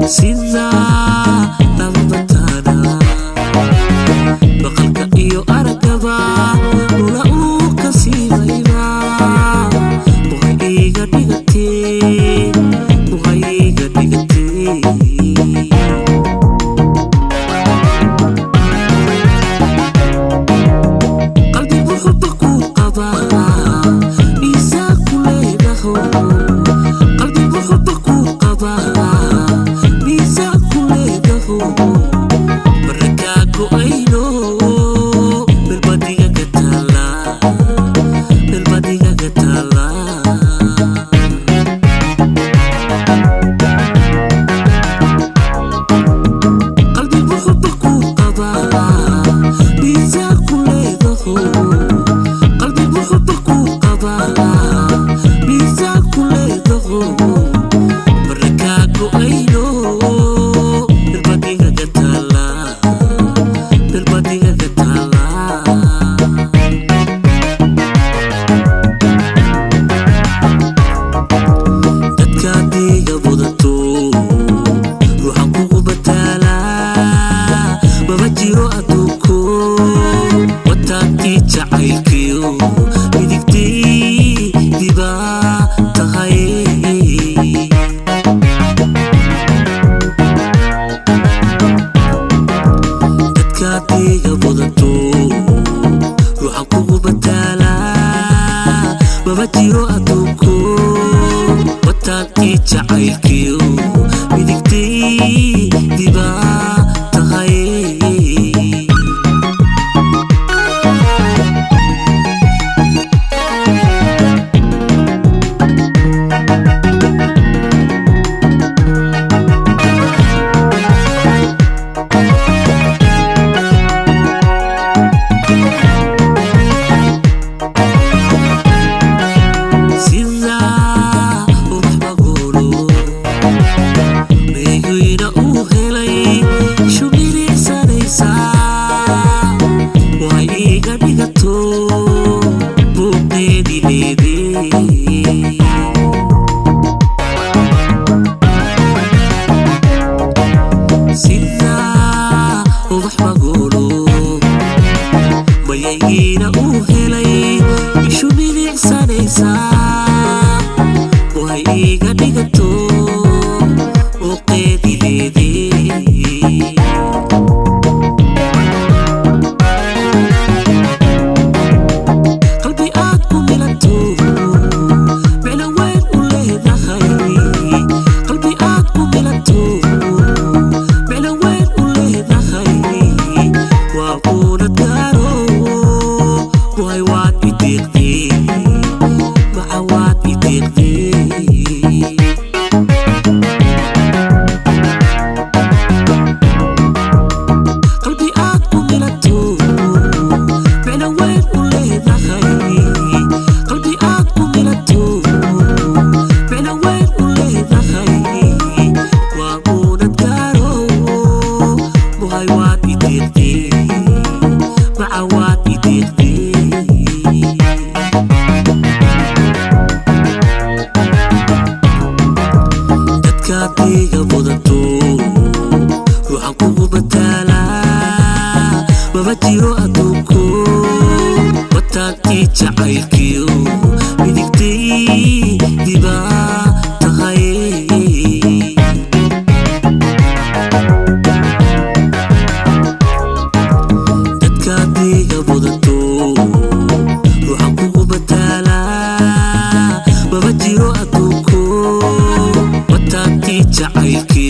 sida dambataana maqalka iyo aragaba lula uu ka siibayba muqay iga dhigatee muqay iga dhigatee qalbigu xuba kuu qabaa miisaan ku leedaho qalbigu xuba kuu qabaa miisaan ku leedaho barakaa go'ayno melbadiga ka taala melbadiga ka taala qalbigu xuba kuu qabaa miisaan ku leedaho qalbigu xuba kuu qabaa miisaan ku leedaho barakaa go'ayno melbadiga ka taala melbadiga ka taala dadkaad iga wadato ruuxan kugu bataalaa mama jiro adduunko wataantii jacaylkiyo midigtii dibaa tahay dadkaad iga wadato ruuxan kugu bataalaa mama jiro adduunko wataantii jacaylkiyo midigtii dibaa tahay sida ubax magoolo meyguyna uu helay shumiricsanaysaa way iga dhigato buuqeedi leedee sida ubax magoolo mayaygiina uu helay ishu milicsanaysaa way iga dhigato uqeedi leedee qalbi aad ku milanto micno weyn u leedahay qalbi aad ku milanto micno weyn u leedahay waa uuna gaaro way waad ideeqdee maca waad ideeqdee qalbi aad ku milanto micno weyn u leedahay qalbi aad ku milanto micno weyn u leedahay waa uunad gaaro muhay waad ideeqdee maca waad ideeqdee dadkaad iga wadato ruuxan kugu bataalaa mama jiro adduunko wataantii jacaylkiyo midigtii dibaa tahay dadkaad iga wadato ruuxan kugu bataalaa mama jiro adduunko wataantii jacaylkiyo